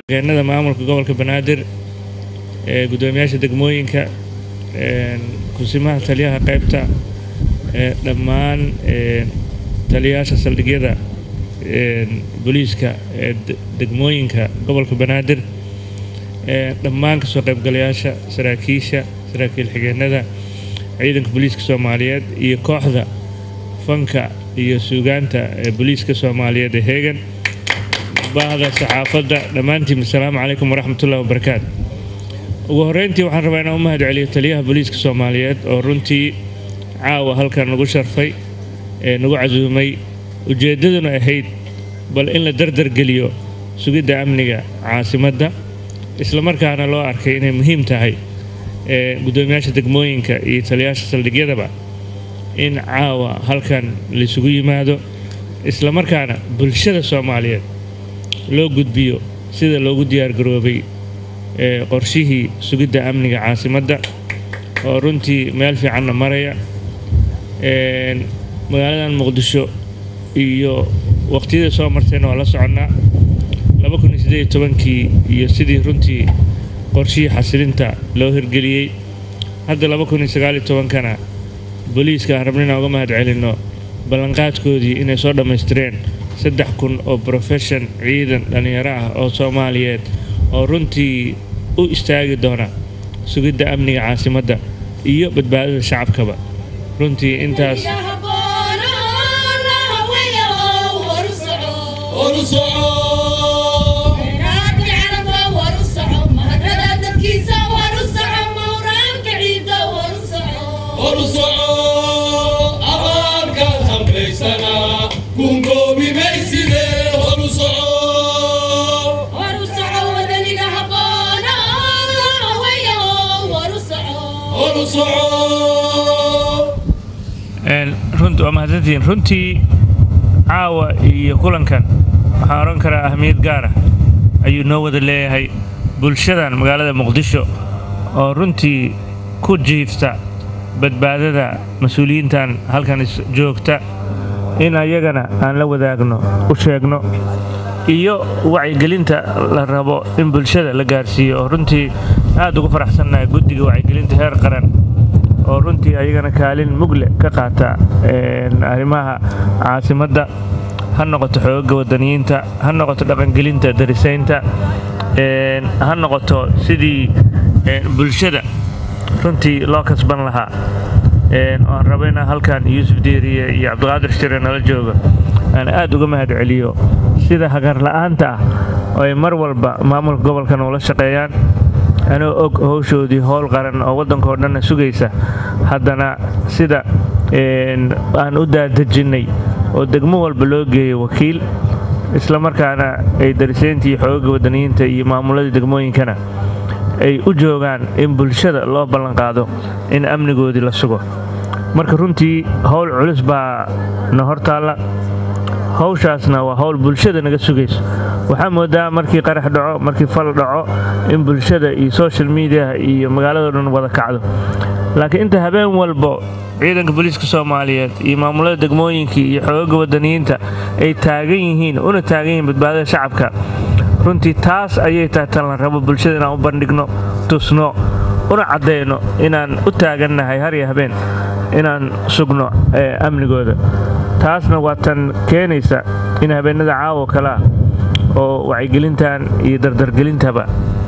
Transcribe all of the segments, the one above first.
deegaanada maamulka gobolka banaadir ee guddoomiyaasha degmooyinka kusimaha taliyaha qaybta ee dhammaan taliyayaasha saldhigyada booliiska ee degmooyinka gobolka banaadir dhammaan kasoo qaybgalayaasha saraakiisha saraakiil xigeenada ciidanka booliiska soomaaliyeed iyo kooxda fanka iyo suugaanta ee booliiska soomaaliyeed ee heegan baahda saxaafadda dhammaantiin asalaamu calaykum waraxmatullahi wabarakaatu ugu horreyntii waxaan rabaa inaan u mahad celiyo taliyaha booliiska soomaaliyeed oo runtii caawa halkan nagu sharfay ee nagu casuumay ujeeddaduna ahayd bal in la dardargeliyo sugidda amniga caasimadda islamarkaana loo arkay inay muhiim tahay ee guddoomiyaasha degmooyinka iyo taliyayaasha saldhigyadaba in caawa halkan laisugu yimaado islamarkaana bulshada soomaaliyeed loo gudbiyo sida loogu diyaargaroobay ee qorshihii sugidda amniga caasimadda oo runtii meel fiicanna maraya magaaladan muqdisho iyo waqtiyada soo martayna waa la soconnaa kii iyo sidii runtii qorshihii xasilinta loo hirgeliyey hadda kana booliiska aan rabna inaan uga mahad celinno ballanqaadkoodii inay soo dhammaystireen saddex kun oo brofeshan ciidan dhallinyaro ah oo soomaaliyeed oo runtii u istaagi doona sugidda amniga caasimadda iyo badbaadada shacabkaba runtii intaas runti waa mahadsantihiin runtii caawa iyo kulankan waxaan odhan karaa ahmiyad gaara ayuu noo wada leeyahay bulshadan magaalada muqdisho oo runtii ku jiifta badbaadada mas-uuliyiintan halkan joogta in ayagana aan la wadaagno u sheegno iyo wacyigelinta la rabo in bulshada la gaarsiiyo oo runtii aad ugu faraxsannahay guddiga wacyigelinta heer qaran oo runtii ayagana kaalin mugle ka qaata arrimaha caasimadda ha noqoto xoogaga wadaniyiinta ha noqoto dhaqangelinta darisaynta ha noqoto sidii bulshada runtii loo kasban lahaa aan rabo inaan halkan yuusuf diiriye iyo cabdiqaadir shire nala jooga aan aad uga mahad celiyo sida hagarla'aanta ah oo ay mar walba maamulka gobolkan ula shaqeeyaan anoo og howshoodii howl qaran oo waddankao dhanna sugaysa haddana sida aan u daadajinnay oo degmo walba loo geeyo wakiil islamarkaana ay darisayntii xoogaga wadaniyiinta iyo maamuladii degmooyinkana ay u joogaan in bulshada loo ballanqaado in amnigoodii la sugo marka runtii howl culus baa na hortaalla hawshaasna waa howl bulshada naga sugayso waxaa moodaa markii qarax dhaco markii fal dhaco in bulshada iyo social mediaha iyo magaalado dhan wada kacdo laakiin inta habeen walbo ciidanka booliiska soomaaliyeed iyo maamulada degmooyinkii iyo xoogaga wadaniyiinta ay taagan yihiin una taagan yihiin badbaadada shacabka runtii taas ayay tahay tan la rabo bulshada inaan u bandhigno tusno una caddayno inaan u taagannahay har iyo habeen inaan sugno amnigooda taasna waa tan keenaysa in habeenada caawo kale ah oo wacyigelintan iyo dardargelintaba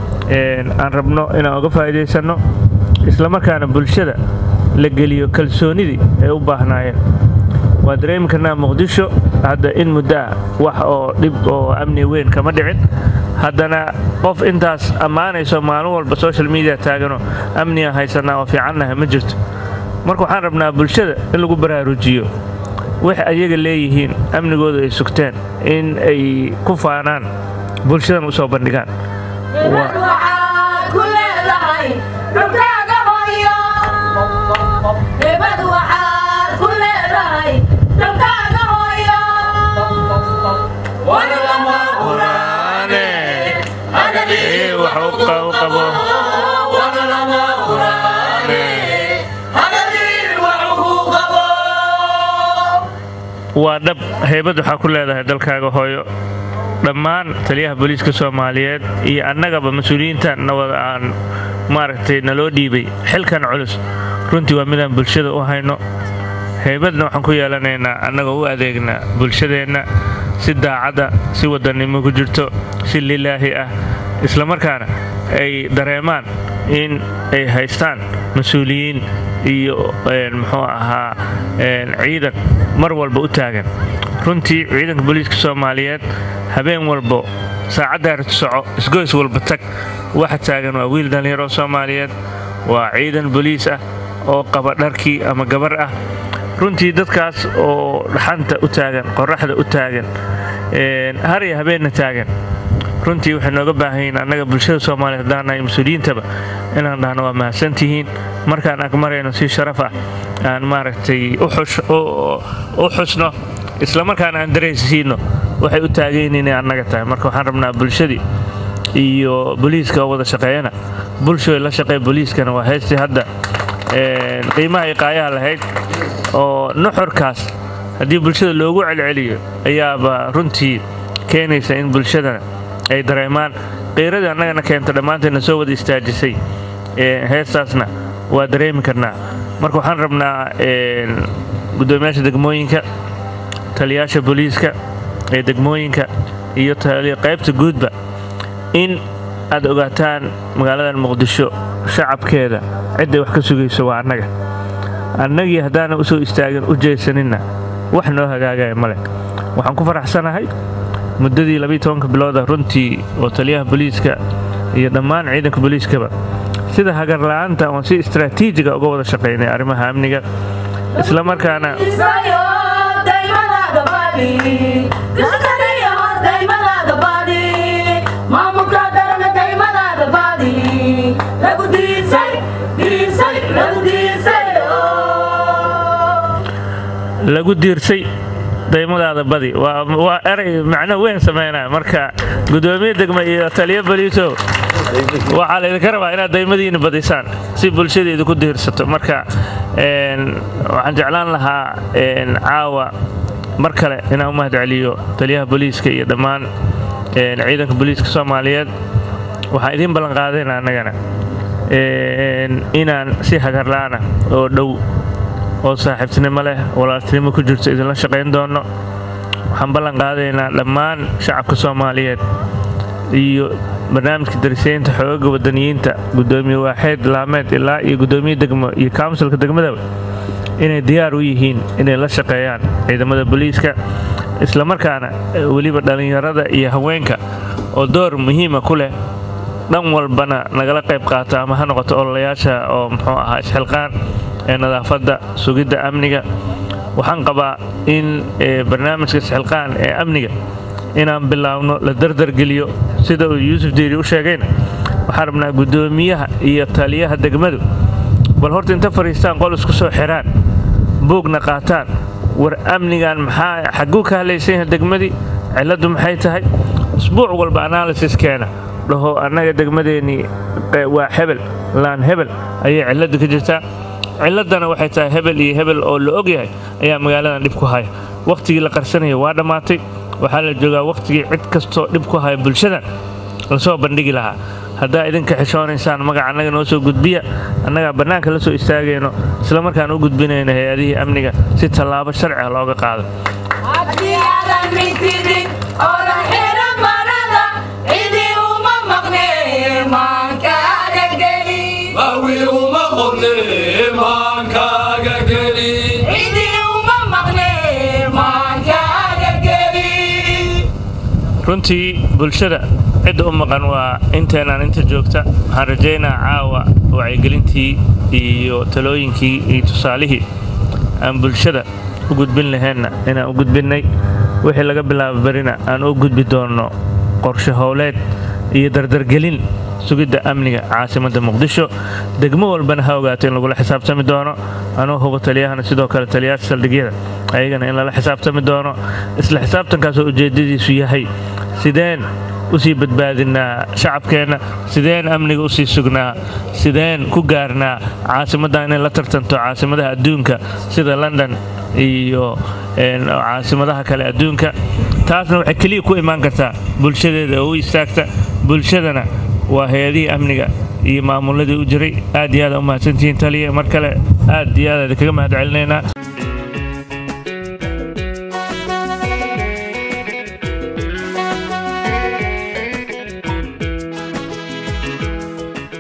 aan rabno inaan uga faa'iidaysanno islamarkaana bulshada la geliyo kalsoonidii ay u baahnaayeen waa dareemi karnaa muqdisho hadda in muddo ah wax oo dhib oo amni weyn kama dhicin haddana qof intaas ammaanayso maalin walba social media taagano amniga haysanaa oo fiicannaha ma jirto marka waxaan rabnaa bulshada in lagu baraarujiyo wax ayaga leeyihiin amnigooda ay sugteen in ay ku faanaan bulshadan u soo bandhigaan waa dhab haybad waxaa ku leedahay dalkaaga hooyo dhammaan taliyaha booliiska soomaaliyeed iyo annagaba mas-uuliyiinta nawada aan maaragtay naloo dhiibay xilkan culus runtii waa midaan bulshada u hayno heybadna waxaan ku yeelanaynaa annagoo u adeegna bulshadeenna si daacadda si wadannimo ku jirto si lilaahi ah islamarkaana ay dareemaan in ay haystaan mas-uuliyiin iyo muxuu ahaa ciidan mar walba u taagan runtii ciidanka booliiska soomaaliyeed habeen walbo saacaddaartu soco isgoys walba tag waxa taagan waa wiil dhallinyaro soomaaliyeed waa ciidan boliis ah oo qaba dharkii ama gabar ah runtii dadkaas oo dhaxanta u taagan qoraxda u taagan har iyo habeenna taagan runtii waxay nooga baahanyiin annaga bulshada soomaaliyeed haddaanahay mas-uuliyiintaba inaan dhahno waa mahadsantihiin markaan ag marayno si sharaf ah aan maaragtay u xusno islamarkaana aan daraysiino waxay u taagayin inay annaga tahay marka waxaan rabnaa bulshadii iyo boliiska oo wada shaqeeyana bulshooy la shaqeey boliiskana waa heystii hadda qiimaha iqaayaha lahayd oo nuxurkaas haddii bulshada loogu celceliyo ayaaba runtii keenaysa in bulshadana ay dareemaan qiiradii annagana keenta dhammaanteedna soo wada istaajisay heestaasna waa dareemi karnaa marka waxaan rabnaa guddoomiyaasha degmooyinka taliyaasha booliiska ee degmooyinka iyo qaybta guudba in aad ogaataan magaaladan muqdisho shacabkeeda cidday wax ka sugayso waa annaga annagii haddaana u soo istaagin u jeesaninna wax noo hagaagaya male waxaan ku faraxsanahay muddadii labiiy tobanka bilooda runtii oo taliyaha booliiska iyo dhammaan ciidanka booliiskaba sida hagarla'aanta oon si istraatiijiga uga wada shaqaynay arrimaha amniga isla markaana lagu diirsay daymadaada badi waa eray macno weyn samaynaya marka guddoomiye degma iyo taliyo boliisow waxaa laydinka rabaa inaad daymadiina badisaan si bulshadeedu ku diirsato marka waxaan jeclaan lahaa caawa mar kale inaan u mahad celiyo taliyaha booliiska iyo dhammaan ciidanka booliiska soomaaliyeed waxaan idiin ballanqaadayna annagana inaan si hagarla'ana oo dhow oo saaxiibtinimo leh walaaltinimo ku jirto idinla shaqayn doonno waxaan ballan qaadaynaa dhammaan shacabka soomaaliyeed iyo barnaamijka darisaynta xoogaga wadaniyiinta guddoomiye waaxeed laameed ilaa iyo guddoomiye degmo iyo kawnsilka degmadaba inay diyaar u yihiin inay la shaqeeyaan ciidamada booliiska islamarkaana weliba dhallinyarada iyo haweenka oo door muhiima ku leh dhan walbana nagala qayb qaata ama ha noqoto ololayaasha oo muxuu ahaa isxilqaan ee nadaafadda sugidda amniga waxaan qabaa in barnaamijka isxilqaan ee amniga inaan bilaabno la dardargeliyo sida uu yuusuf diiri u sheegayna waxaan rabnaa guddoomiyaha iyo taliyaha degmadu bal horta inta fadhiistaan qol isku soo xiraan buugna qaataan war amnigan maxaa xagguu ka hadlaysan yahay degmadii cilladdu maxay tahay isbuuc walba analysis keena dhaho annaga degmadeennii waa hebel laan hebel ayay cilladdu ka jirtaa cilladdana waxay tahay hebel iyo hebel oo la og yahay ayaa magaaladan dhib ku haya wakhtigii la qarsanaya waa dhammaatay waxaa la joogaa wakhtigii cid kastoo dhib ku haya bulshadan lasoo bandhigi lahaa haddaa idinka xishoonaysaan magaca annaga noo soo gudbiya annagaa bannaanka la soo istaagayno isla markaan u gudbinayno hay-adihii amniga si tallaabo sharci ah looga qaado runtii bulshada cidda u maqan waa inteenaan inta joogta waxaan rajaynaa caawa wacyigelintii iyo talooyinkii iyo tusaalihii aan bulshada u gudbin laheenna inaan u gudbinnay wixii laga bilaabo berina aan u gudbi doonno qorshe howleed iyo dardargelin sugidda amniga caasimadda muqdisho degmo walbana ha ogaato in lagula xisaabtami doono anuu hubo taliyahana sidoo kale taliyaasha saldhigyada ayagana in lala xisaabtami doono isla xisaabtankaasoo ujeeddadiisu yahay sideen usii badbaadinaa shacabkeenna sideen amniga usii sugnaa sideen ku gaarnaa caasimaddan inay la tartanto caasimadaha adduunka sida london iyo caasimadaha kale adduunka taasna waxay keliya ku imaan kartaa bulshadeeda oo u istaagta bulshadana waa hay-adihii amniga iyo maamuladii u jiray aad iyo aad u mahadsantihiin taliya mar kale aad iyo aad kaga mahad celinaynaa